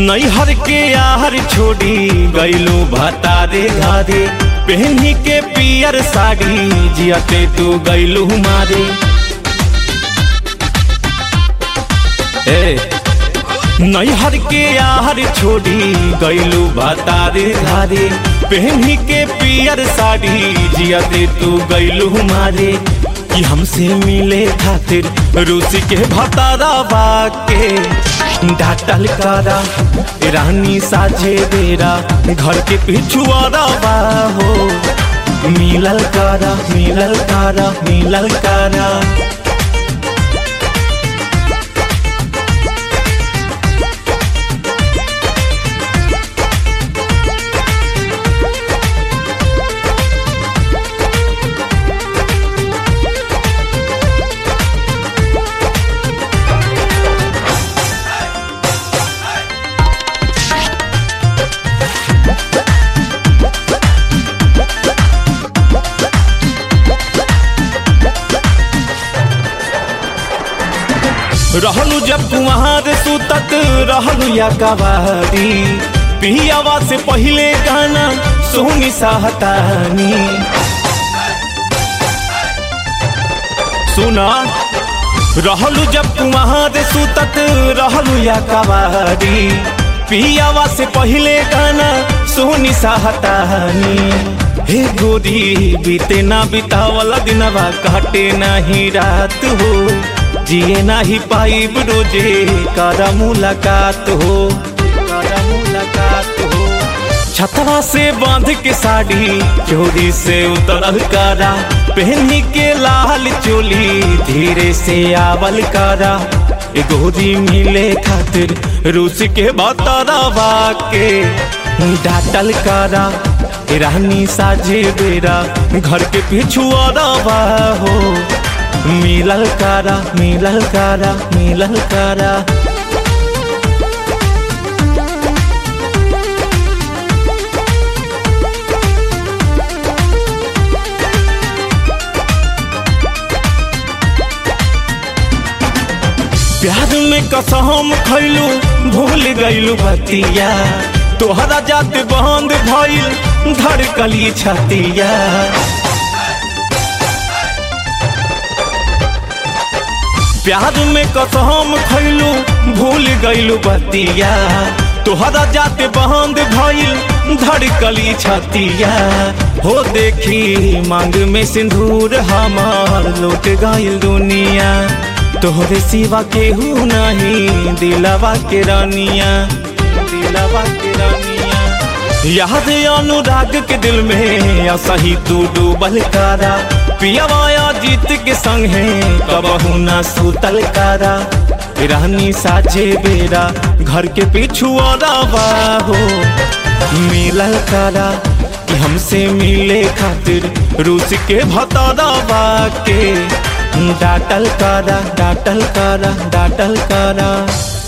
नैहर के यार छोड़ी गईलू भतारे घरे पहनी के पियर साड़ी जियते तू गईलू मारे ए नैहर के यार छोड़ी गईलू भतारे घरे पहनी के पियर साड़ी जियते तू गईलू मारे कि हमसे मिले खातिर रूसी के भतारा बाके डाटल करा रानी साझे बेरा घर के पिछुआरा बा हो मिलल करा मिलल करा मिलल करा रहलू जब कुमार सुतत रहलू या कवारी पियावा से पहले गाना सोनी साहतानी सुना रहलू जब कुमार सुतत रहलू या कवारी पियावा से पहले गाना सोनी साहतानी हे गोरी बीते ना बितावला दिनवा काटे नाही रात हो जिए नाही पाइब रोजे करा मुलाकात हो करा मुलाकात हो छतवा से बांध के साड़ी चोरी से उतरल करा पहनी के लाल चोली धीरे से आवल करा गोरी मिले खातिर रूस के बतरवा के डाटल करा रानी साझे बेरा घर के पिछुआ हो मिलल करा मिलल करा मिलल करा प्यार में कसम खैलू भूल गईलू बतिया तोहरा जात बंद भइल धड़कली छतिया प्यार में कसम खैलू भूल गईलू बतिया तोहरा जाते बंद भइल धड़कली छतिया हो देखी मांग में सिंदूर हमार लौट गईल दुनिया तोहरे सिवा केहू नहीं दिलवा के रानिया दिलवा के रानिया याद अनुराग के दिल में असही तू डूबल करा पियावाया जीत के संग है कबहू ना सुतल करा रानी साझे बेरा घर के पिछुआ हो मिलल करा कि हमसे मिले खातिर रूस के भतरवा के डाटल करा डाटल करा डाटल करा